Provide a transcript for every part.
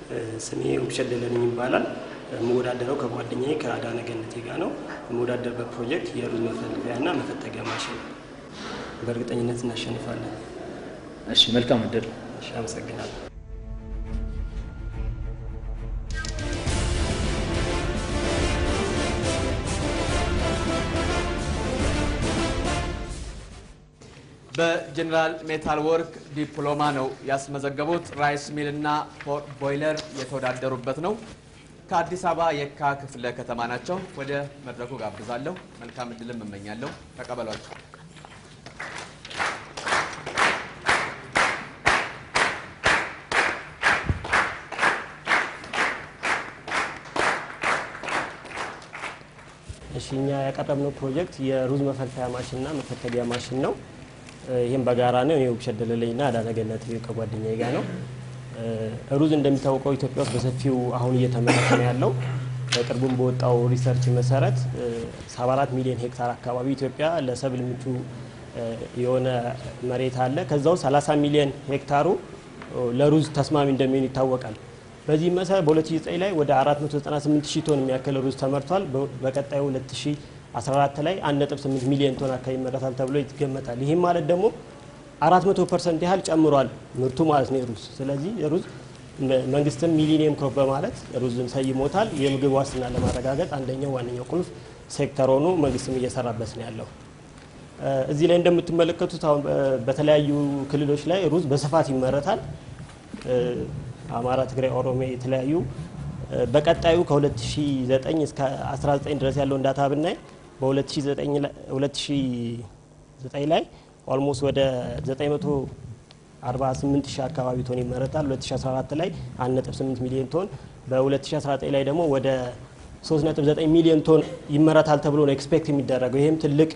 ስሜ ውብሸት ደለለኝ ይባላል። የምወዳደረው ከጓደኛዬ ከአዳነ ገነቴ ጋር ነው። የምወዳደርበት ፕሮጀክት የሩዝ መፈልፈያና መፈተጊያ ማሽን ነው። በእርግጠኝነት እናሸንፋለን። እሺ፣ መልካም እድል። እሺ፣ አመሰግናለሁ። በጀኔራል ሜታል ወርክ ዲፕሎማ ነው ያስመዘገቡት። ራይስ ሚል እና ፖርት ቦይለር የተወዳደሩበት ነው። ከአዲስ አበባ የካ ክፍለ ከተማ ናቸው። ወደ መድረኩ ጋብዛለሁ። መልካም እድልም እመኛለሁ። ተቀበሏቸው። እሺ እኛ ያቀረብነው ፕሮጀክት የሩዝ መፈልፈያ ማሽንና መፈተጊያ ማሽን ነው። ይህም በጋራ ነው። እኔ ውብሸት ደለለኝና አዳነ ገነት ከጓደኛዬ ጋር ነው። ሩዝ እንደሚታወቀው ኢትዮጵያ ውስጥ በሰፊው አሁን እየተመረተ ነው ያለው። በቅርቡም በወጣው ሪሰርች መሰረት 74 ሚሊዮን ሄክታር አካባቢ ኢትዮጵያ ለሰብል ምቹ የሆነ መሬት አለ። ከዛ ውስጥ 30 ሚሊዮን ሄክታሩ ለሩዝ ተስማሚ እንደሚሆን ይታወቃል። በዚህ መሰረት በ2009 ላይ ወደ 498 ሺህ ቶን የሚያክል ሩዝ ተመርቷል። በቀጣዩ 2014 ላይ 1.8 ሚሊዮን ቶን አካባቢ ይመረታል ተብሎ ይገመታል። ይህም ማለት ደግሞ 400 ፐርሰንት ያህል ጨምሯል ምርቱ ማለት ነው የሩዝ። ስለዚህ ሩዝ መንግስትም ሚሊኒየም ክሮፕ በማለት ሩዝን ሰይሞታል። የምግብ ዋስትና ለማረጋገጥ አንደኛው ዋነኛው ቁልፍ ሴክተር ሆኖ መንግስትም እየሰራበት ነው ያለው። እዚህ ላይ እንደምትመለከቱት አሁን በተለያዩ ክልሎች ላይ ሩዝ በስፋት ይመረታል። አማራ፣ ትግራይ፣ ኦሮሚያ የተለያዩ በቀጣዩ ከ2009 እስከ 19 ድረስ ያለውን ዳታ ብናይ በ2009 ላይ ኦልሞስት ወደ 948 ሺህ አካባቢ ቶን ይመረታል። 2014 ላይ 1.8 ሚሊዮን ቶን፣ በ2019 ላይ ደግሞ ወደ 3.9 ሚሊዮን ቶን ይመረታል ተብሎ ነው ኤክስፔክት የሚደረገው። ይህም ትልቅ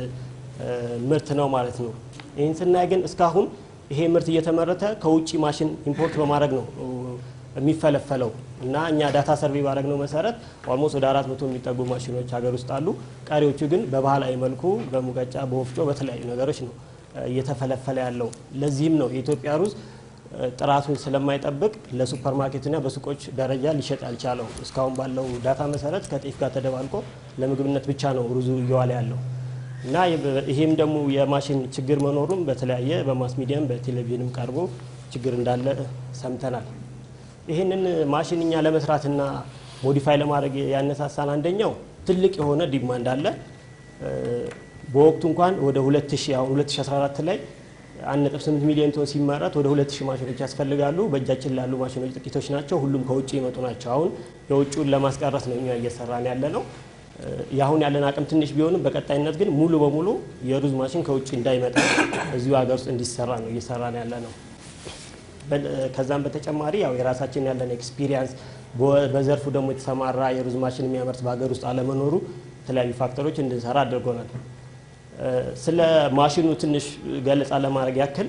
ምርት ነው ማለት ነው። ይህን ስናይ ግን እስካሁን ይሄ ምርት እየተመረተ ከውጭ ማሽን ኢምፖርት በማድረግ ነው የሚፈለፈለው እና እኛ ዳታ ሰርቬይ ባደረግነው መሰረት ኦልሞስት ወደ አራት መቶ የሚጠጉ ማሽኖች ሀገር ውስጥ አሉ። ቀሪዎቹ ግን በባህላዊ መልኩ በሙቀጫ፣ በወፍጮ፣ በተለያዩ ነገሮች ነው እየተፈለፈለ ያለው። ለዚህም ነው የኢትዮጵያ ሩዝ ጥራቱን ስለማይጠብቅ ለሱፐር ማርኬትና በሱቆች ደረጃ ሊሸጥ ያልቻለው። እስካሁን ባለው ዳታ መሰረት ከጤፍ ጋር ተደባልቆ ለምግብነት ብቻ ነው ሩዙ እየዋለ ያለው እና ይሄም ደግሞ የማሽን ችግር መኖሩም በተለያየ በማስ ሚዲያም በቴሌቪዥንም ቀርቦ ችግር እንዳለ ሰምተናል። ይህንን ማሽን እኛ ለመስራትና ሞዲፋይ ለማድረግ ያነሳሳን አንደኛው ትልቅ የሆነ ዲማንድ አለ። በወቅቱ እንኳን ወደ 2000 አሁን 2014 ላይ 1.8 ሚሊዮን ቶን ሲመረት ወደ 2000 ማሽኖች ያስፈልጋሉ። በእጃችን ላሉ ማሽኖች ጥቂቶች ናቸው። ሁሉም ከውጭ የመጡ ናቸው። አሁን የውጭውን ለማስቀረት ነው እኛ እየሰራን ያለ ነው። የአሁን ያለን አቅም ትንሽ ቢሆንም በቀጣይነት ግን ሙሉ በሙሉ የሩዝ ማሽን ከውጭ እንዳይመጣ እዚሁ ሀገር ውስጥ እንዲሰራ ነው እየሰራን ያለ ነው። ከዛም በተጨማሪ ያው የራሳችን ያለን ኤክስፒሪየንስ በዘርፉ ደግሞ የተሰማራ የሩዝ ማሽን የሚያመርት በሀገር ውስጥ አለመኖሩ የተለያዩ ፋክተሮች እንድንሰራ አድርጎናል። ስለ ማሽኑ ትንሽ ገለጻ ለማድረግ ያክል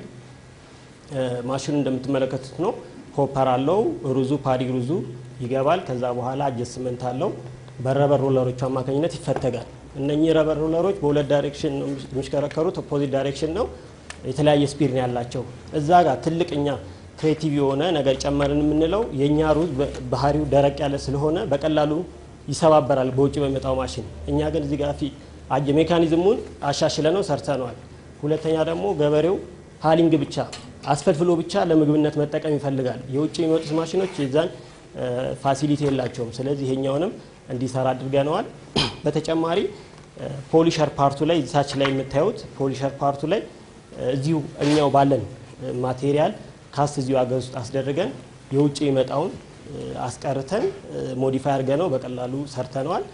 ማሽኑ እንደምትመለከቱት ነው። ሆፐር አለው። ሩዙ ፓዲ ሩዙ ይገባል። ከዛ በኋላ አጀስትመንት አለው። በረበር ሮለሮቹ አማካኝነት ይፈተጋል። እነኚህ ረበር ሮለሮች በሁለት ዳይሬክሽን ነው የሚሽከረከሩት። ኦፖዚት ዳይሬክሽን ነው። የተለያየ ስፒድ ነው ያላቸው። እዛ ጋር ትልቅ እኛ ክሬቲቭ የሆነ ነገር ጨመርን የምንለው የእኛ ሩዝ ባህሪው ደረቅ ያለ ስለሆነ በቀላሉ ይሰባበራል በውጭ በሚመጣው ማሽን። እኛ ግን እዚህ ጋር አጀ ሜካኒዝሙን አሻሽለ ነው ሰርተነዋል። ሁለተኛ ደግሞ ገበሬው ሀሊንግ ብቻ አስፈልፍሎ ብቻ ለምግብነት መጠቀም ይፈልጋል። የውጭ የሚመጡት ማሽኖች የዛን ፋሲሊቲ የላቸውም። ስለዚህ ይሄኛውንም እንዲሰራ አድርገነዋል። በተጨማሪ ፖሊሸር ፓርቱ ላይ ታች ላይ የምታዩት ፖሊሸር ፓርቱ ላይ እዚሁ እኛው ባለን ማቴሪያል ካስት እዚሁ ሀገር ውስጥ አስደርገን የውጭ የመጣውን አስቀርተን ሞዲፋይ አድርገ ነው በቀላሉ ሰርተነዋል።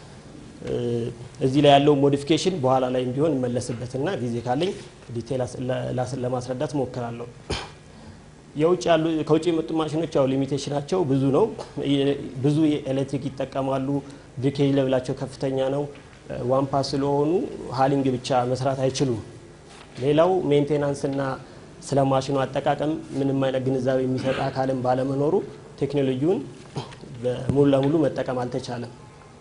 እዚህ ላይ ያለው ሞዲፊኬሽን በኋላ ላይ ቢሆን እመለስበትና ጊዜ ካለኝ ዲቴል ለማስረዳት ሞክራለሁ። የውጭ ያሉ ከውጭ የመጡ ማሽኖች ያው ሊሚቴሽናቸው ብዙ ነው። ብዙ ኤሌክትሪክ ይጠቀማሉ። ብሪኬጅ ለብላቸው ከፍተኛ ነው። ዋንፓ ስለሆኑ ሀሊንግ ብቻ መስራት አይችሉም። ሌላው ሜንቴናንስና ስለ ማሽኑ አጠቃቀም ምንም አይነት ግንዛቤ የሚሰጥ አካልም ባለመኖሩ ቴክኖሎጂውን ሙሉ ለሙሉ መጠቀም አልተቻለም።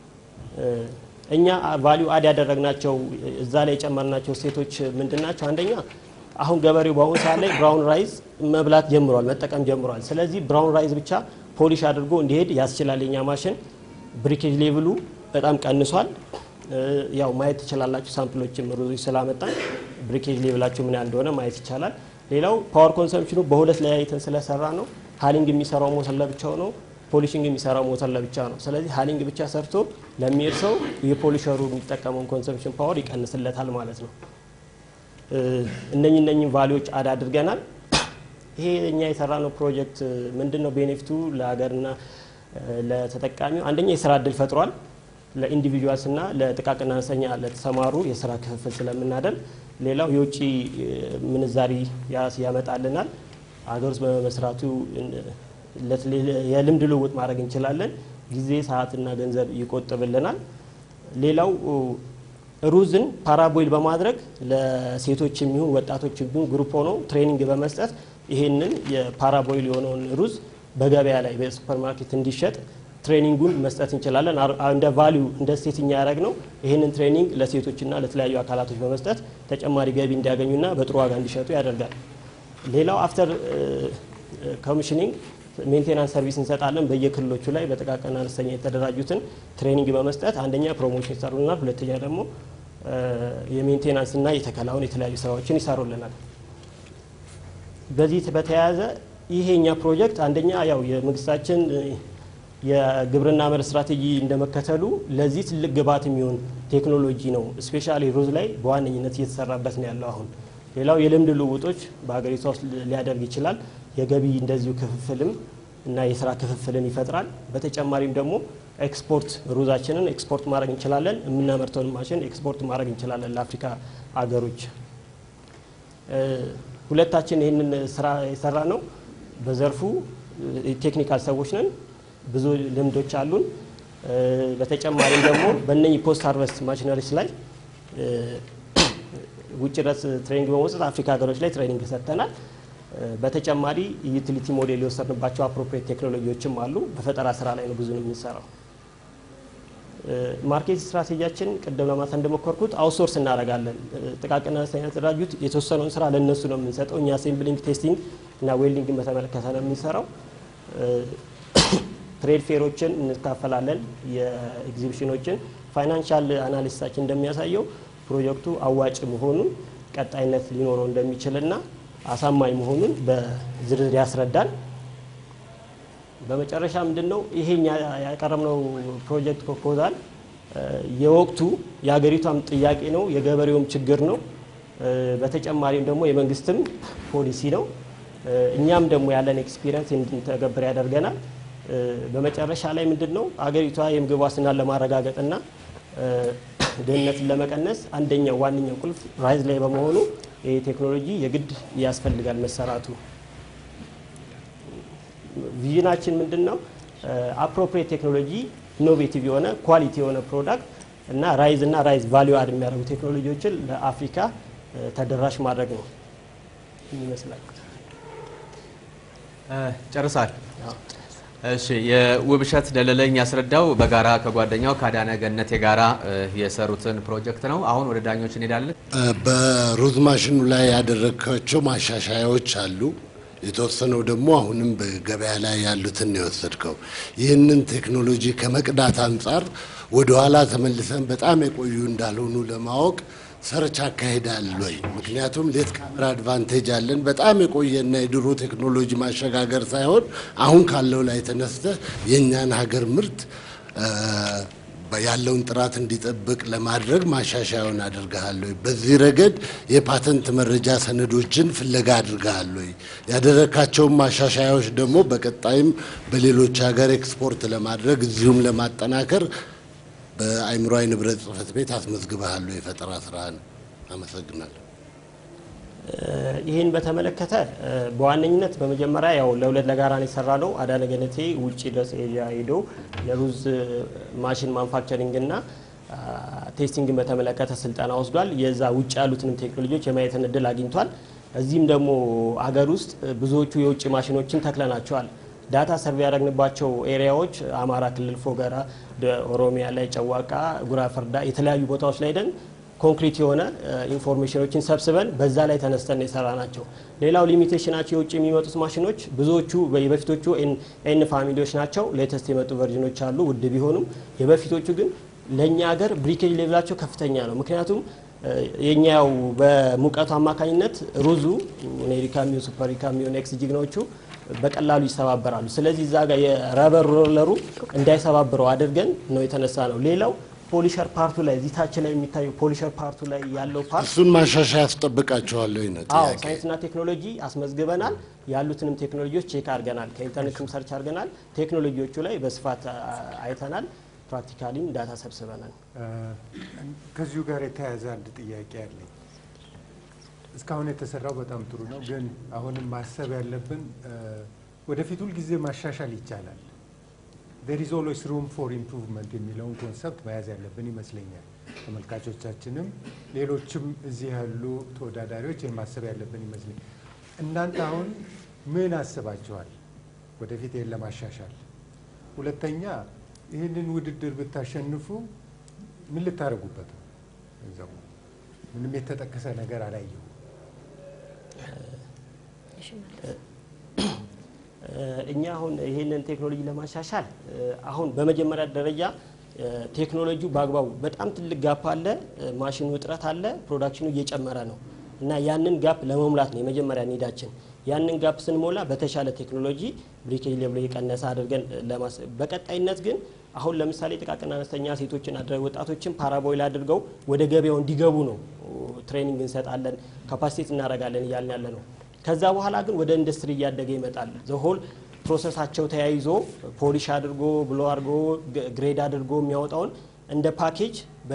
እኛ ቫሊዩ አድ ያደረግናቸው እዛ ላይ የጨመርናቸው ሴቶች ምንድን ናቸው? አንደኛ አሁን ገበሬው በአሁኑ ሰዓት ላይ ብራውን ራይዝ መብላት ጀምሯል፣ መጠቀም ጀምሯል። ስለዚህ ብራውን ራይዝ ብቻ ፖሊሽ አድርጎ እንዲሄድ ያስችላል። የኛ ማሽን ብሪኬጅ ሌቭሉ በጣም ቀንሷል። ያው ማየት ትችላላችሁ። ሳምፕሎችም ሩዞች ስላመጣን ብሪኬጅ ሌቭላቸው ምን ያህል እንደሆነ ማየት ይቻላል። ሌላው ፓወር ኮንሰምፕሽኑ በሁለት ለያይተን ስለሰራ ነው። ሃሊንግ የሚሰራው ሞተር ለብቻው ነው። ፖሊሽንግ የሚሰራው ሞተር ለብቻ ነው። ስለዚህ ሃሊንግ ብቻ ሰርቶ ለሚሄድ ሰው የፖሊሸሩ የሚጠቀመውን ኮንሰምፕሽን ፓወር ይቀንስለታል ማለት ነው። እነኚህ እነኚህ ቫሊዎች አድ አድርገናል። ይሄ እኛ የሰራነው ፕሮጀክት ምንድን ነው ቤኔፊቱ ለሀገርና ለተጠቃሚው? አንደኛ የስራ እድል ፈጥሯል። ለኢንዲቪጁዋልስ እና ለጥቃቅንና አነስተኛ ለተሰማሩ የስራ ክፍፍል ስለምናደርግ፣ ሌላው የውጭ ምንዛሪ ያመጣልናል። ሀገር ውስጥ በመስራቱ የልምድ ልውውጥ ማድረግ እንችላለን። ጊዜ ሰዓትና ገንዘብ ይቆጥብልናል። ሌላው ሩዝን ፓራቦይል በማድረግ ለሴቶች የሚሆን ወጣቶች የሚሆን ግሩፕ ሆነው ትሬኒንግ በመስጠት ይሄንን የፓራቦይል የሆነውን ሩዝ በገበያ ላይ በሱፐርማርኬት እንዲሸጥ ትሬኒንጉን መስጠት እንችላለን። እንደ ቫሊዩ እንደ ሴትኛ ያደረግ ነው። ይህንን ትሬኒንግ ለሴቶችና ለተለያዩ አካላቶች በመስጠት ተጨማሪ ገቢ እንዲያገኙና በጥሩ ዋጋ እንዲሸጡ ያደርጋል። ሌላው አፍተር ኮሚሽኒንግ ሜንቴናንስ ሰርቪስ እንሰጣለን። በየክልሎቹ ላይ በጥቃቅንና አነስተኛ የተደራጁትን ትሬኒንግ በመስጠት አንደኛ ፕሮሞሽን ይሰሩልናል፣ ሁለተኛ ደግሞ የሜንቴናንስና የተከላውን የተለያዩ ስራዎችን ይሰሩልናል። በዚህ በተያያዘ ይሄኛ ፕሮጀክት አንደኛ ያው የመንግስታችን የግብርና መር ስትራቴጂ እንደመከተሉ ለዚህ ትልቅ ግብዓት የሚሆን ቴክኖሎጂ ነው። ስፔሻሊ ሩዝ ላይ በዋነኝነት እየተሰራበት ነው ያለው አሁን። ሌላው የልምድ ልውውጦች በሀገሪቷ ውስጥ ሊያደርግ ይችላል። የገቢ እንደዚሁ ክፍፍልም እና የስራ ክፍፍልን ይፈጥራል። በተጨማሪም ደግሞ ኤክስፖርት ሩዛችንን ኤክስፖርት ማድረግ እንችላለን። የምናመርተውን ማሽን ኤክስፖርት ማድረግ እንችላለን ለአፍሪካ አገሮች። ሁለታችን ይህንን ስራ የሰራ ነው በዘርፉ ቴክኒካል ሰዎች ነን። ብዙ ልምዶች አሉን። በተጨማሪም ደግሞ በእነኚህ ፖስት ሃርቨስት ማሽነሪስ ላይ ውጭ ድረስ ትሬኒንግ በመውሰድ አፍሪካ ሀገሮች ላይ ትሬኒንግ ሰጥተናል። በተጨማሪ ዩቲሊቲ ሞዴል የወሰድንባቸው አፕሮፕሪየት ቴክኖሎጂዎችም አሉ። በፈጠራ ስራ ላይ ነው ብዙ ነው የምንሰራው። ማርኬት ስትራቴጂያችን ቅድም ለማንሳት እንደሞከርኩት አውትሶርስ እናደርጋለን። ጥቃቅንና አነስተኛ የተደራጁት የተወሰነውን ስራ ለእነሱ ነው የምንሰጠው። እኛ አሴምብሊንግ፣ ቴስቲንግ እና ዌልዲንግን በተመለከተ ነው የምንሰራው። ትሬድ ፌሮችን እንካፈላለን፣ የኤግዚቢሽኖችን። ፋይናንሻል አናሊስታችን እንደሚያሳየው ፕሮጀክቱ አዋጭ መሆኑን ቀጣይነት ሊኖረው እንደሚችልና አሳማኝ መሆኑን በዝርዝር ያስረዳል። በመጨረሻ ምንድን ነው ይሄኛ ያቀረብነው ፕሮጀክት ፕሮፖዛል የወቅቱ የሀገሪቷም ጥያቄ ነው፣ የገበሬውም ችግር ነው። በተጨማሪም ደግሞ የመንግስትም ፖሊሲ ነው። እኛም ደግሞ ያለን ኤክስፒሪየንስ እንድንተገብር ያደርገናል። በመጨረሻ ላይ ምንድን ነው አገሪቷ የምግብ ዋስትናን ለማረጋገጥና ድህነትን ለመቀነስ አንደኛው ዋነኛው ቁልፍ ራይዝ ላይ በመሆኑ ይህ ቴክኖሎጂ የግድ ያስፈልጋል መሰራቱ። ቪዥናችን ምንድን ነው? አፕሮፕሪየት ቴክኖሎጂ ኢኖቬቲቭ የሆነ ኳሊቲ የሆነ ፕሮዳክት እና ራይዝ እና ራይዝ ቫሊዩ አድ የሚያደርጉ ቴክኖሎጂዎችን ለአፍሪካ ተደራሽ ማድረግ ነው ይመስላል። ጨርሳል። እሺ የውብሸት ደለለኝ ያስረዳው በጋራ ከጓደኛው ከአዳነ ገነቴ ጋራ የሰሩትን ፕሮጀክት ነው። አሁን ወደ ዳኞች እንሄዳለን። በሩዝ ማሽኑ ላይ ያደረግካቸው ማሻሻያዎች አሉ። የተወሰነው ደግሞ አሁንም በገበያ ላይ ያሉትን ነው የወሰድከው። ይህንን ቴክኖሎጂ ከመቅዳት አንጻር ወደኋላ ተመልሰን በጣም የቆዩ እንዳልሆኑ ለማወቅ ሰርች አካሄዳል ወይ? ምክንያቱም ሌት ካሜራ አድቫንቴጅ አለን። በጣም የቆየና የድሮ ቴክኖሎጂ ማሸጋገር ሳይሆን አሁን ካለው ላይ ተነስተህ የእኛን ሀገር ምርት ያለውን ጥራት እንዲጠብቅ ለማድረግ ማሻሻያውን አድርገሃል ወይ? በዚህ ረገድ የፓተንት መረጃ ሰነዶችን ፍለጋ አድርገሃል ወይ? ያደረካቸውን ማሻሻያዎች ደግሞ በቀጣይም በሌሎች ሀገር ኤክስፖርት ለማድረግ እዚሁም ለማጠናከር በአእምሯዊ ንብረት ጽሕፈት ቤት አስመዝግበሃል ወይ? የፈጠራ ስራህን። አመሰግናለሁ። ይህን በተመለከተ በዋነኝነት በመጀመሪያ ያው ለሁለት ለጋራ ነው የሰራ ነው። አዳነ ገነቴ ውጭ ድረስ ኤዥያ ሄዶ የሩዝ ማሽን ማንፋክቸሪንግ እና ቴስቲንግን በተመለከተ ስልጠና ወስዷል። የዛ ውጭ ያሉትንም ቴክኖሎጂዎች የማየትን እድል አግኝቷል። እዚህም ደግሞ አገር ውስጥ ብዙዎቹ የውጭ ማሽኖችን ተክለናቸዋል። ዳታ ሰርቬ ያደረግንባቸው ኤሪያዎች አማራ ክልል ፎገራ፣ ኦሮሚያ ላይ ጨዋቃ፣ ጉራ ፈርዳ የተለያዩ ቦታዎች ላይ ደን ኮንክሪት የሆነ ኢንፎርሜሽኖችን ሰብስበን በዛ ላይ ተነስተን የሰራ ናቸው። ሌላው ሊሚቴሽናቸው የውጭ የሚመጡት ማሽኖች ብዙዎቹ የበፊቶቹ ኤን ፋሚሊዎች ናቸው። ሌተስት የመጡ ቨርዥኖች አሉ ውድ ቢሆኑም የበፊቶቹ ግን ለእኛ ሀገር ብሪኬጅ ሌቭላቸው ከፍተኛ ነው። ምክንያቱም የኛው በሙቀቱ አማካኝነት ሩዙ ኔሪካ ሚሆን ሱፐሪካ ሚሆን ኤክስ ጂግኖቹ በቀላሉ ይሰባበራሉ። ስለዚህ እዛ ጋር የረበር ሮለሩ እንዳይሰባብረው አድርገን ነው የተነሳ ነው። ሌላው ፖሊሸር ፓርቱ ላይ እዚህ ታች ላይ የሚታየው ፖሊሸር ፓርቱ ላይ ያለው ፓርት እሱን ማሻሻያ ያስጠብቃቸዋለሁ ነው አዎ ጥያቄ። ሳይንስና ቴክኖሎጂ አስመዝግበናል። ያሉትንም ቴክኖሎጂዎች ቼክ አድርገናል። ከኢንተርኔትም ሰርች አድርገናል። ቴክኖሎጂዎቹ ላይ በስፋት አ- አይተናል። ፕራክቲካሊም ዳታ ሰብስበናል። ከዚሁ ጋር የተያያዘ አንድ ጥያቄ አለኝ። እስካሁን የተሰራው በጣም ጥሩ ነው፣ ግን አሁንም ማሰብ ያለብን እ፣ ወደፊት ሁልጊዜ ማሻሻል ይቻላል። ዜር ኢዝ ኦልዌይስ ሩም ፎር ኢምፕሩቭመንት የሚለውን ኮንሰፕት መያዝ ያለብን ይመስለኛል። ተመልካቾቻችንም ሌሎችም እዚህ ያሉ ተወዳዳሪዎች ይህን ማሰብ ያለብን ይመስለኛል። እናንተ አሁን ምን አስባችኋል ወደፊት ይህን ለማሻሻል? ሁለተኛ ይህንን ውድድር ብታሸንፉ ምን ልታደርጉበት ነው? ገንዘቡ ምንም የተጠቀሰ ነገር አላየሁ። እኛ አሁን ይሄንን ቴክኖሎጂ ለማሻሻል እ፣ አሁን በመጀመሪያ ደረጃ እ፣ ቴክኖሎጂው በአግባቡ በጣም ትልቅ ጋፕ አለ፣ እ፣ ማሽኑ እጥረት አለ፣ ፕሮዳክሽኑ እየጨመረ ነው እና ያንን ጋፕ ለመሙላት ነው የመጀመሪያ ኒዳችን። ያንን ጋፕ ስንሞላ በተሻለ ቴክኖሎጂ ብሪኬጅ ሌብሎ የቀነሰ አድርገን እ፣ ለማስ በቀጣይነት ግን አሁን ለምሳሌ ጥቃቅን አነስተኛ ሴቶችን አድረ ወጣቶችን ፓራቦይል አድርገው ወደ ገበያው እንዲገቡ ነው ትሬኒንግ እንሰጣለን፣ ካፓሲቴት እናደርጋለን እያልን ያለ ነው። ከዛ በኋላ ግን ወደ ኢንዱስትሪ እያደገ ይመጣል። ዘሆል ፕሮሰሳቸው ተያይዞ ፖሊሽ አድርጎ ብሎ አድርጎ ግ- ግሬድ አድርጎ የሚያወጣውን እንደ ፓኬጅ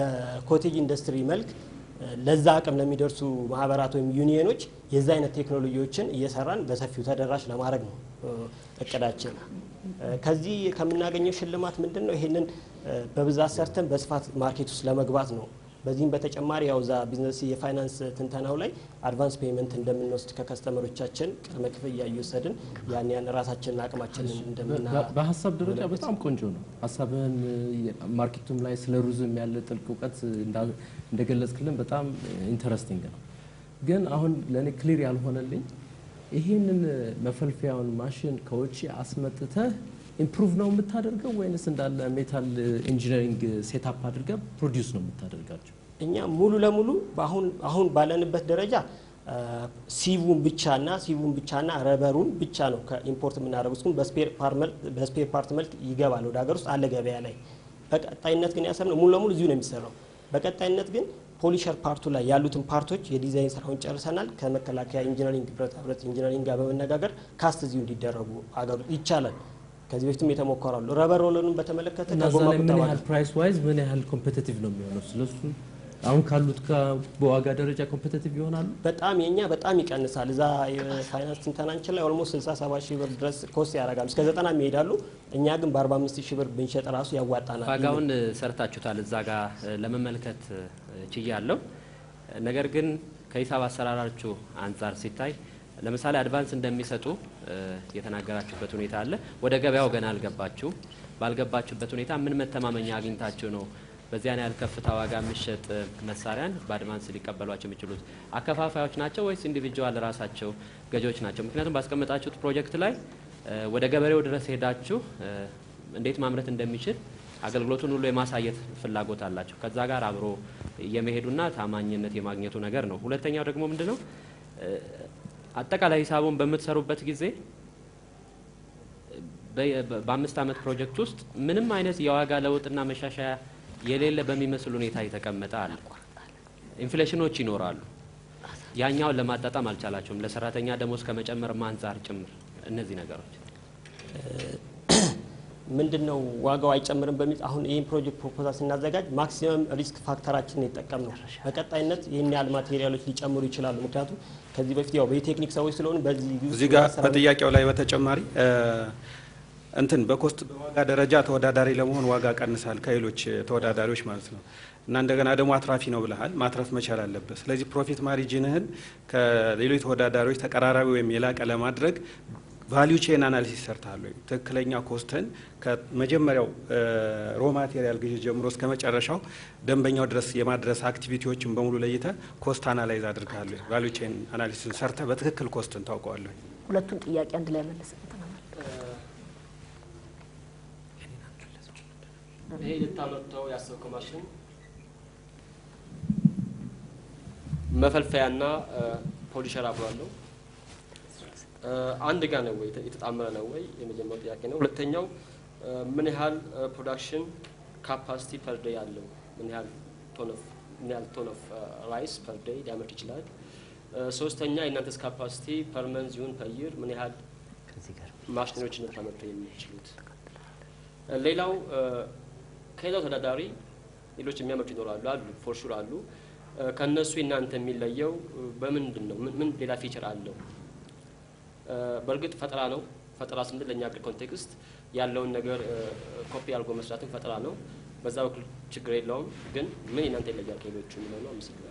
በኮቴጅ ኢንዱስትሪ መልክ እ፣ ለዛ አቅም ለሚደርሱ ማህበራት ወይም ዩኒየኖች የዛ አይነት ቴክኖሎጂዎችን እየሰራን በሰፊው ተደራሽ ለማድረግ ነው እ፣ እቅዳችን። እ፣ ከዚህ ከምናገኘው ሽልማት ምንድን ነው? ይሄንን እ፣ በብዛት ሰርተን በስፋት ማርኬት ውስጥ ለመግባት ነው። በዚህም በተጨማሪ ያው ዛ ቢዝነስ የፋይናንስ ትንተናው ላይ አድቫንስ ፔመንት እንደምንወስድ ከከስተመሮቻችን ቅድመ ክፍያ እየወሰድን ያን ያን ራሳችንን አቅማችንን እንደምና በ- በሀሳብ ደረጃ በጣም ቆንጆ ነው። ሀሳብህን ማርኬቱም ላይ ስለ ሩዝም ያለ ጥልቅ እውቀት እንዳ- እንደገለጽክልን በጣም ኢንተረስቲንግ ነው። ግን አሁን ለእኔ ክሊር ያልሆነልኝ ይህንን መፈልፈያውን ማሽን ከውጭ አስመጥተህ ኢምፕሩቭ ነው የምታደርገው ወይንስ እንዳለ ሜታል ኢንጂነሪንግ ሴታፕ አድርገህ ፕሮዲውስ ነው የምታደርጋቸው? እኛ ሙሉ ለሙሉ አሁን አሁን ባለንበት ደረጃ አ፣ ሲቡን ብቻና ሲቡን ብቻና ረበሩን ብቻ ነው ከኢምፖርት የምናደርጉት። ግን በስፔር ፓር መልክ- በስፔር ፓርት መልክ ይገባል ወደ ሀገር ውስጥ አለ ገበያ ላይ። በቀጣይነት ግን ያሰብነው ሙሉ ለሙሉ እዚሁ ነው የሚሰራው። በቀጣይነት ግን ፖሊሸር ፓርቱ ላይ ያሉትን ፓርቶች የዲዛይን ስራውን ጨርሰናል። ከመከላከያ ኢንጂነሪንግ ብረታ ብረት ኢንጂነሪንግ ጋር በመነጋገር ካስት እዚሁ እንዲደረጉ አገሩ ይቻላል። ከዚህ በፊትም የተሞከራሉ። ረበር ሮለሩን በተመለከተ እና እዛ ከጎማ ላይ ምን ቁጠባ ያህል ፕራይስ ዋይዝ ምን ያህል ኮምፔቲቲቭ ነው የሚሆነው? ስለሱ አሁን ካሉት ጋር በዋጋ ደረጃ ኮምፔቲቲቭ ይሆናሉ? በጣም የኛ በጣም ይቀንሳል። እዛ የፋይናንስ ትንተናችን ላይ ኦልሞስት 67 ሺህ ብር ድረስ ኮስት ያደርጋሉ። እስከ 90 ይሄዳሉ። እኛ ግን በ45 ሺህ ብር ብንሸጥ ራሱ ያዋጣናል። ዋጋውን ሰርታችሁታል። እዛ ጋር ለመመልከት ችያለሁ። ነገር ግን ከሂሳብ አሰራራችሁ አንጻር ሲታይ ለምሳሌ አድቫንስ እንደሚሰጡ እ፣ የተናገራችሁበት ሁኔታ አለ። ወደ ገበያው ገና አልገባችሁ። ባልገባችሁበት ሁኔታ ምን መተማመኛ አግኝታችሁ ነው በዚያን ያህል ከፍታ ዋጋ የሚሸጥ መሳሪያን በአድቫንስ ሊቀበሏቸው የሚችሉት? አከፋፋዮች ናቸው ወይስ ኢንዲቪጁዋል ራሳቸው ገዢዎች ናቸው? ምክንያቱም ባስቀመጣችሁት ፕሮጀክት ላይ እ፣ ወደ ገበሬው ድረስ ሄዳችሁ እ፣ እንዴት ማምረት እንደሚችል አገልግሎቱን ሁሉ የማሳየት ፍላጎት አላቸው። ከዛ ጋር አብሮ የመሄዱና ታማኝነት የማግኘቱ ነገር ነው። ሁለተኛው ደግሞ ምንድን ነው እ፣ አጠቃላይ ሂሳቡን በምትሰሩበት ጊዜ በ- በ- በአምስት ዓመት ፕሮጀክት ውስጥ ምንም አይነት የዋጋ ለውጥና መሻሻያ የሌለ በሚመስል ሁኔታ የተቀመጠ አለ። ኢንፍሌሽኖች ይኖራሉ። ያኛውን ለማጣጣም አልቻላቸውም። ለሰራተኛ ደሞዝ ከመጨመር አንጻር ጭምር እነዚህ ነገሮች ምንድን ነው ዋጋው አይጨምርም በሚል አሁን ይህን ፕሮጀክት ፕሮፖዛል ስናዘጋጅ ማክሲመም ሪስክ ፋክተራችንን የጠቀም ነው። በቀጣይነት ይህን ያህል ማቴሪያሎች ሊጨምሩ ይችላሉ። ምክንያቱም ከዚህ በፊት ያው በቴክኒክ ሰዎች ስለሆኑ በዚህ ውስጥ እዚህ ጋር ስራ- በጥያቄው ላይ በተጨማሪ እ፣ እንትን በኮስት በዋጋ ደረጃ ተወዳዳሪ ለመሆን ዋጋ ቀንሳል ከሌሎች ተወዳዳሪዎች ማለት ነው። እና እንደገና ደግሞ አትራፊ ነው ብለሃል። ማትረፍ መቻል አለበት። ስለዚህ ፕሮፊት ማሪጅንህን ከሌሎች ተወዳዳሪዎች ተቀራራቢ ወይም የላቀ ለማድረግ ቫሊዩ ቼን አናሊሲስ ሰርተሃል ወይ? ትክክለኛ ኮስትን ከመጀመሪያው ሮ ማቴሪያል ግዢ ጀምሮ እስከ መጨረሻው ደንበኛው ድረስ የማድረስ አክቲቪቲዎችን በሙሉ ለይተ ኮስት አናላይዝ አድርገሃል ወይ? ቫሊዩ ቼን አናሊሲስን ሰርተ በትክክል ኮስትን ታውቀዋለህ? ሁለቱን ጥያቄ አንድ ላይ መለስ ይሄ ልታመርተው ያሰብከው ማሽን መፈልፈያና ፖሊሸር አብሮ አለው። አንድ ጋር ነው ወይ የተጣመረ ነው ወይ? የመጀመሪያው ጥያቄ ነው። ሁለተኛው ምን ያህል ፕሮዳክሽን ካፓሲቲ ፐር ዴይ አለው? ምን ያህል ቶን ኦፍ ምን ያህል ቶን ኦፍ ራይስ ፐር ዴይ ሊያመርት ይችላል? ሶስተኛ የእናንተስ ካፓሲቲ ፐር መንዝ ይሁን ፐር ይር ምን ያህል ማሽነሪዎች ልታመርቱ የሚችሉት? ሌላው ከሌላው ተወዳዳሪ ሌሎች የሚያመርቱ ይኖራሉ አሉ ፎር ሹር አሉ። ከእነሱ እናንተ የሚለየው በምንድን ነው? ምን ሌላ ፊቸር አለው? በእርግጥ ፈጠራ ነው። ፈጠራ ስንል ለእኛ ሀገር ኮንቴክስት ያለውን ነገር ኮፒ አድርጎ መስራትን ፈጠራ ነው። በዛ በኩል ችግር የለውም። ግን ምን እናንተ ይለያል ከሌሎቹ የሚለው ነው። አመሰግናለሁ።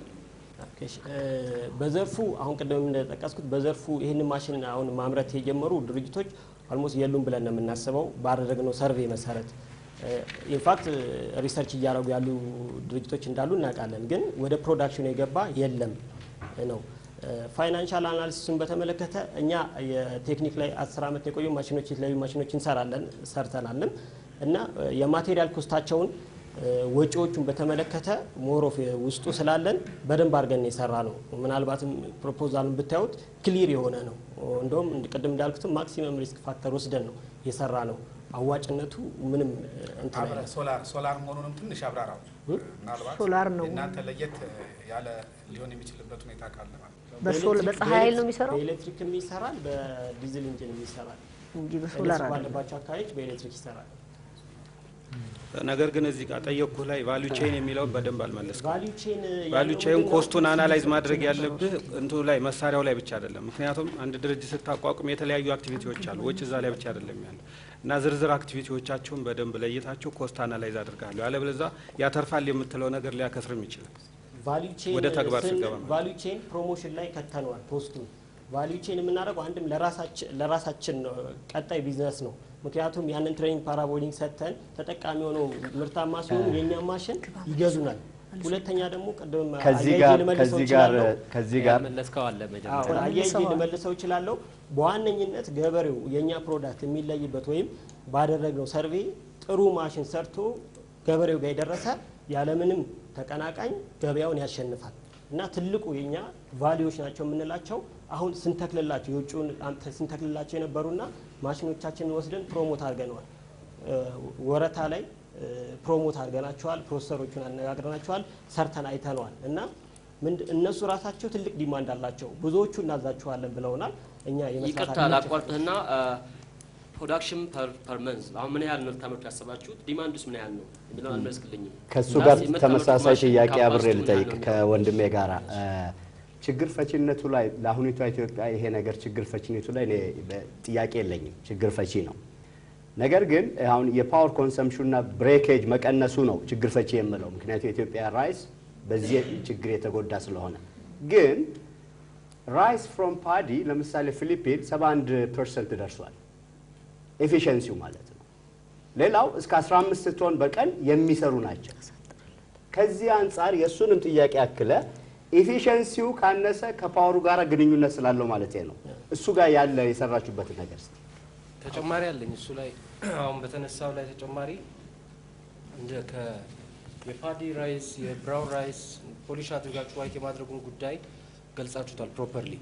በዘርፉ አሁን ቅድም እንደጠቀስኩት በዘርፉ ይህንን ማሽን አሁን ማምረት የጀመሩ ድርጅቶች አልሞስት የሉም ብለን ነው የምናስበው ባደረግነው ሰርቬይ መሰረት ኢንፋክት ሪሰርች እያደረጉ ያሉ ድርጅቶች እንዳሉ እናውቃለን። ግን ወደ ፕሮዳክሽኑ የገባ የለም ነው። ፋይናንሻል አናሊሲሱን በተመለከተ እኛ የቴክኒክ ላይ አስር ዓመት የቆዩ ማሽኖች የተለያዩ ማሽኖች እንሰራለን ሰርተናልም እና የማቴሪያል ኮስታቸውን ወጪዎቹን በተመለከተ ሞሮፍ ውስጡ ስላለን በደንብ አድርገን የሰራ ነው። ምናልባትም ፕሮፖዛሉን ብታዩት ክሊር የሆነ ነው። እንደውም ቅድም እንዳልኩትም ማክሲመም ሪስክ ፋክተር ወስደን ነው የሰራ ነው። አዋጭነቱ ምንም እንትን ሶላር ሶላር መሆኑንም ትንሽ አብራራው። ምናልባት ሶላር ነው እናንተ ለየት ያለ ሊሆን የሚችልበት ሁኔታ ካለ ማለት በፀሐይ ኃይል ነው የሚሰራው። በኤሌክትሪክም ይሰራል፣ በዲዝል ኢንጂንም ይሰራል እንጂ በሶላር አይደለም። ባለባቸው አካባቢዎች በኤሌክትሪክ ይሰራል። ነገር ግን እዚህ ጋር ጠየቅኩህ ላይ ቫሊዩ ቼን የሚለውን በደንብ አልመለስኩም። ቫሊዩ ቼን ቫሊዩ ቼን ኮስቱን አናላይዝ ማድረግ ያለብህ እንትኑ ላይ መሳሪያው ላይ ብቻ አይደለም። ምክንያቱም አንድ ድርጅት ስታቋቁም የተለያዩ አክቲቪቲዎች አሉ። ወጪ እዛ ላይ ብቻ አይደለም ያለ እና ዝርዝር አክቲቪቲዎቻቸውን በደንብ ለይታቸው ኮስት አናላይዝ አድርጋለሁ። ያለበለዚያ ያተርፋል የምትለው ነገር ሊያከስርም ይችላል። ቫሊዩ ቼን ወደ ተግባር ስንል ስንገባ ማለት ቫሊዩ ቼን ፕሮሞሽን ላይ ከተነዋል ፖስቱን። ቫሊዩ ቼን የምናደርገው አንድም ለራሳችን ለራሳችን ነው፣ ቀጣይ ቢዝነስ ነው። ምክንያቱም ያንን ትሬኒንግ ፓራቦሊንግ ሰጥተን ተጠቃሚ ሆነው ምርታማ ሲሆኑ የእኛ ማሽን ይገዙናል። ሁለተኛ ደግሞ ቅድም ከዚህ አያይዤ ጋር ልመልሰው ከዚህ ጋር እችላለሁ። ከዚህ ጋር መለስከው አለ አዎ፣ መጀመሪያ አያይዤ ልመልሰው እችላለሁ። በዋነኝነት ገበሬው የእኛ ፕሮዳክት የሚለይበት ወይም ባደረግነው ሰርቬ ጥሩ ማሽን ሰርቶ ገበሬው ጋር የደረሰ ያለምንም ተቀናቃኝ ገበያውን ያሸንፋል እና ትልቁ የኛ ቫሊዎች ናቸው የምንላቸው አሁን ስንተክልላቸው የውጭውን አምጥተን ስንተክልላቸው የነበሩና ማሽኖቻችንን ወስደን ፕሮሞት አድርገነዋል። እ፣ ወረታ ላይ እ፣ ፕሮሞት አድርገናቸዋል። ፕሮሰሰሮቹን አነጋግረናቸዋል። ሰርተን አይተነዋል እና ምንድ- እነሱ ራሳቸው ትልቅ ዲማንድ አላቸው። ብዙዎቹ እናዛቸዋለን ብለውናል። እኛ የመስራት ይቅርታ አቅማችን- ላቋርጥህና ፕሮዳክሽን ፐር መንዝ አሁን ምን ያህል ነው ልታመርቱ ያሰባችሁት? ዲማንዱስ ምን ያህል ነው የሚለውን አልመለስክልኝም። ከእሱ እና ጋር የምታመርቱት ተመሳሳይ ማሽን ጥያቄ አብሬ ካፓሲቲው ምን ያህል ልጠይቅ ነው የሚለው? ከወንድሜ ጋራ እ፣ ችግር ፈቺነቱ ላይ ለአሁኒቷ ኢትዮጵያ ይሄ ነገር ችግር ፈቺነቱ ላይ እኔ በ- ጥያቄ የለኝም። ችግር ፈቺ ነው። ነገር ግን አሁን የፓወር ኮንሰምፕሽንና ብሬኬጅ መቀነሱ ነው ችግር ፈቺ የምለው። ምክንያቱም የኢትዮጵያ ራይስ በዚህ ችግር የተጎዳ ስለሆነ ግን ራይስ ፍሮም ፓዲ ለምሳሌ ፊሊፒን 71 ፐርሰንት ደርሷል። ኤፊሽንሲው ማለት ነው። ሌላው እስከ 15 ቶን በቀን የሚሰሩ ናቸው። ከዚህ አንጻር የእሱንም ጥያቄ ያክለ ኤፊሽንሲው ካነሰ ከፓወሩ ጋር ግንኙነት ስላለው ማለት ነው። እሱ ጋር ያለ የሰራችሁበትን ነገር እስኪ ተጨማሪ አለኝ እሱ ላይ አሁን በተነሳው ላይ ተጨማሪ እንደ ከ የፓዲ ራይስ የብራውን ራይስ ፖሊሽ አድርጋችሁ ዋይት የማድረጉን ጉዳይ ገልጻችሁታል ፕሮፐርሊ።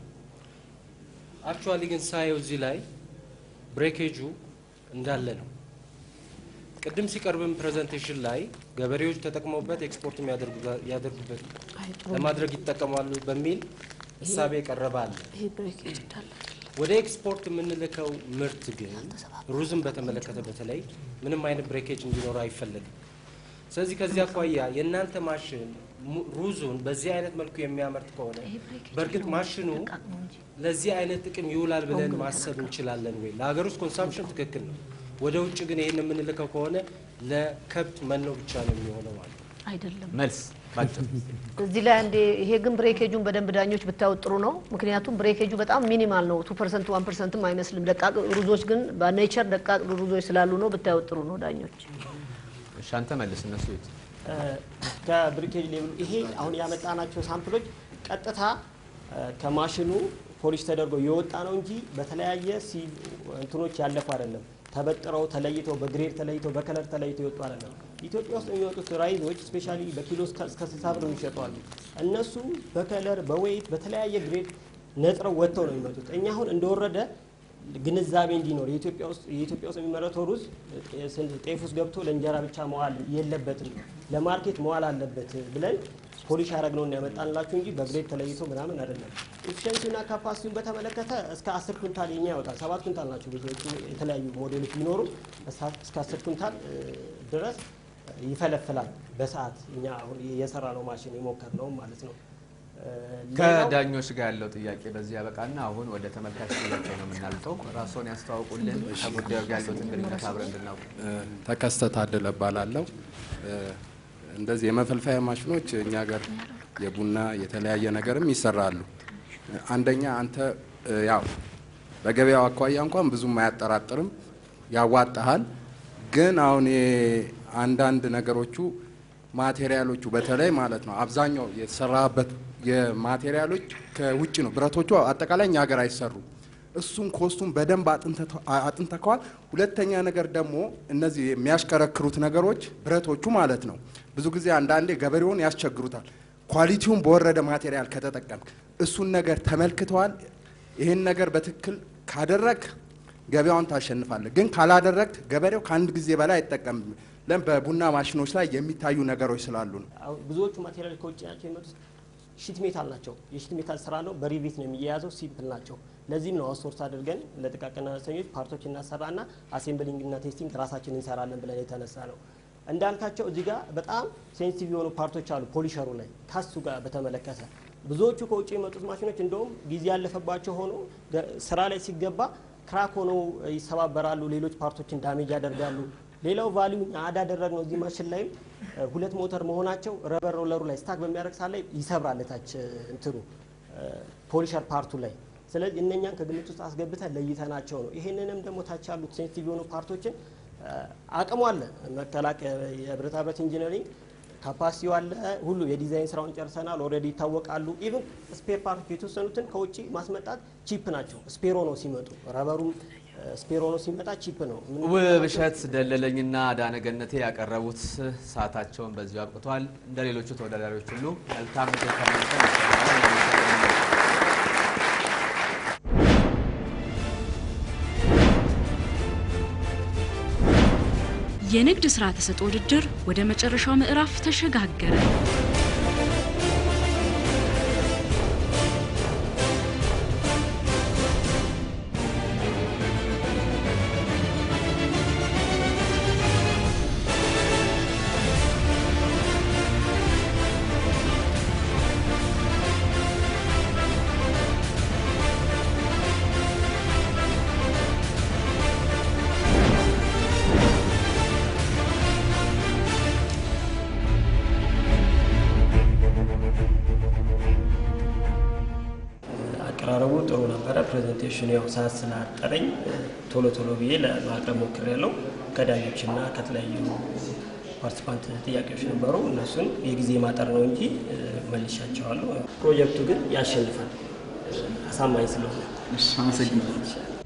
አክቹዋሊ ግን ሳየው እዚህ ላይ ብሬኬጁ እንዳለ ነው። ቅድም ሲቀርብም ፕሬዘንቴሽን ላይ ገበሬዎች ተጠቅመውበት ኤክስፖርት ያደርጉበት ለማድረግ ይጠቀማሉ በሚል እሳቤ የቀረበ አለ። ይሄ ብሬኬጅ እንዳለ ወደ ኤክስፖርት የምንልከው ምርት ግን ሩዝን በተመለከተ በተለይ ምንም አይነት ብሬኬጅ እንዲኖረው አይፈለግም። ስለዚህ ከዚህ አኳያ የእናንተ ማሽን mu- ሩዙን በዚህ አይነት መልኩ የሚያመርት ከሆነ በእርግጥ ማሽኑ ለዚህ አይነት ጥቅም ይውላል ብለን ማሰብ እንችላለን ወይ? ለሀገር ውስጥ ኮንሳምፕሽን ትክክል ነው። ወደ ውጭ ግን ይህን የምንልከው ከሆነ ለከብት መኖ ብቻ ነው የሚሆነው ማለት ነው። አይደለም። መልስ ባጭሩ እዚህ ላይ አንዴ ይሄ ግን ብሬኬጁን በደንብ ዳኞች ብታዩት ጥሩ ነው። ምክንያቱም ብሬኬጁ በጣም ሚኒማል ነው። ቱ ፐርሰንት ዋን ፐርሰንትም አይመስልም። ደቃቅ ሩዞች ግን በኔቸር ደቃቅ ሩዞች ስላሉ ነው ብታዩት ጥሩ ነው ዳኞች። እሺ አንተ መልስ፣ እነሱ ይት ከብሪኬጅ ሌቭሉ ይሄ አሁን ያመጣናቸው ሳምፕሎች ቀጥታ ከማሽኑ ፖሊሽ ተደርጎ የወጣ ነው እንጂ በተለያየ ሲ እንትኖች ያለፉ አይደለም። ተበጥረው ተለይተው በግሬድ ተለይተው በከለር ተለይተው የወጡ አይደለም። ኢትዮጵያ ውስጥ የሚወጡት ራይዞች ስፔሻሊ በኪሎ እስከ 60 ብር የሚሸጡ አሉ። እነሱ በከለር በዌይት በተለያየ ግሬድ ነጥረው ወጥተው ነው የሚመጡት። እኛ አሁን እንደወረደ ግንዛቤ እንዲኖር የኢትዮጵያ ውስጥ የኢትዮጵያ ውስጥ የሚመረተው ሩዝ ጤፍ ውስጥ ገብቶ ለእንጀራ ብቻ መዋል የለበትም፣ ለማርኬት መዋል አለበት ብለን ፖሊሽ ያደረግነውን ያመጣንላችሁ እንጂ በግሬድ ተለይቶ ምናምን አይደለም። ኤፊሽንሲና ካፓሲቲውን በተመለከተ እስከ አስር ኩንታል የኛ ያወጣል። ሰባት ኩንታል ናቸው ብዙዎቹ የተለያዩ ሞዴሎች ቢኖሩ እስከ አስር ኩንታል ድረስ ይፈለፍላል በሰዓት እኛ አሁን የሰራ ነው ማሽን የሞከር ነው ማለት ነው። ከዳኞች ጋር ያለው ጥያቄ በዚህ ያበቃና አሁን ወደ ተመልካች ጥያቄ ነው የምናልፈው። ራስዎን ያስተዋውቁልን፣ ከጉዳዩ ጋር ያለዎትን ግንኙነት አብረን እንድናውቅ። ተከስተ ታደለ እባላለሁ። እንደዚህ የመፈልፈያ ማሽኖች እኛ ሀገር የቡና የተለያየ ነገርም ይሰራሉ። አንደኛ አንተ ያው በገበያው አኳያ እንኳን ብዙም አያጠራጥርም፣ ያዋጣሃል። ግን አሁን አንዳንድ ነገሮቹ ማቴሪያሎቹ በተለይ ማለት ነው አብዛኛው የተሰራበት የማቴሪያሎች ከውጭ ነው። ብረቶቹ አጠቃላይ እኛ ሀገር አይሰሩ። እሱን ኮስቱን በደንብ አጥንተከዋል። ሁለተኛ ነገር ደግሞ እነዚህ የሚያሽከረክሩት ነገሮች ብረቶቹ ማለት ነው ብዙ ጊዜ አንዳንዴ ገበሬውን ያስቸግሩታል። ኳሊቲውን በወረደ ማቴሪያል ከተጠቀምክ እሱን ነገር ተመልክተዋል። ይህን ነገር በትክክል ካደረግ ገበያውን ታሸንፋለህ። ግን ካላደረግ ገበሬው ከአንድ ጊዜ በላይ አይጠቀምም። ለም በቡና ማሽኖች ላይ የሚታዩ ነገሮች ስላሉ ነው። ብዙዎቹ ማቴሪያል ከውጭ ናቸው የመጡት ሺት ሜታል ናቸው። የሺት ሜታል ስራ ነው። በሪቪት ነው የሚያያዘው። ሲምፕል ናቸው። ለዚህም ነው አውትሶርስ አድርገን ለጥቃቅንና አነስተኞች ፓርቶች እናሰራና አሴምብሊንግ እና ቴስቲንግ ራሳችን እንሰራለን ብለን የተነሳ ነው። እንዳልካቸው እዚህ ጋር በጣም ሴንሲቲቭ የሆኑ ፓርቶች አሉ። ፖሊሸሩ ላይ ከሱ ጋር በተመለከተ ብዙዎቹ ከውጭ የመጡት ማሽኖች እንደውም ጊዜ ያለፈባቸው ሆኖ ስራ ላይ ሲገባ ክራክ ሆነው ይሰባበራሉ። ሌሎች ፓርቶችን ዳሜጅ ያደርጋሉ። ሌላው ቫሊዩ አድ ያደረግ ነው። እዚህ ማሽን ላይም ሁለት ሞተር መሆናቸው ረበር ሮለሩ ላይ ስታክ በሚያደርግ ሰዓት ላይ ይሰብራል ታች እንትኑ ፖሊሸር ፓርቱ ላይ። ስለዚህ እነኛን ከግምት ውስጥ አስገብተን ለይተናቸው ነው። ይሄንንም ደግሞ ታች ያሉት ሴንሲቲቭ የሆኑ ፓርቶችን አቅሙ አለ። መከላከያ የብረታ ብረት ኢንጂነሪንግ ካፓሲቲው አለ። ሁሉ የዲዛይን ስራውን ጨርሰናል። ኦልሬዲ ይታወቃሉ። ኢቭን ስፔር ፓርት የተወሰኑትን ከውጭ ማስመጣት ቺፕ ናቸው። ስፔሮ ነው ሲመጡ ረበሩም ስፔሮ ነው ሲመጣ ቺፕ ነው። ውብሸት ደለለኝና አዳነ ገነቴ ያቀረቡት ሰዓታቸውን በዚሁ አብቅቷል። እንደ ሌሎቹ ተወዳዳሪዎች ሁሉ መልካም ምክር ከመልቀም የንግድ ሥራ ተሰጥኦ ውድድር ወደ መጨረሻው ምዕራፍ ተሸጋገረ። አቀራረቡ ጥሩ ነበረ። ፕሬዘንቴሽኑ ያው ሰዓት ስላጠረኝ ቶሎ ቶሎ ብዬ ለማቅረብ ሞክሬያለሁ። ከዳኞችና ከተለያዩ ፓርቲሲፓንት ጥያቄዎች ነበሩ። እነሱን የጊዜ ማጠር ነው እንጂ መልሻቸዋለሁ። ፕሮጀክቱ ግን ያሸንፋል አሳማኝ ስለሆነ። አመሰግናለሁ።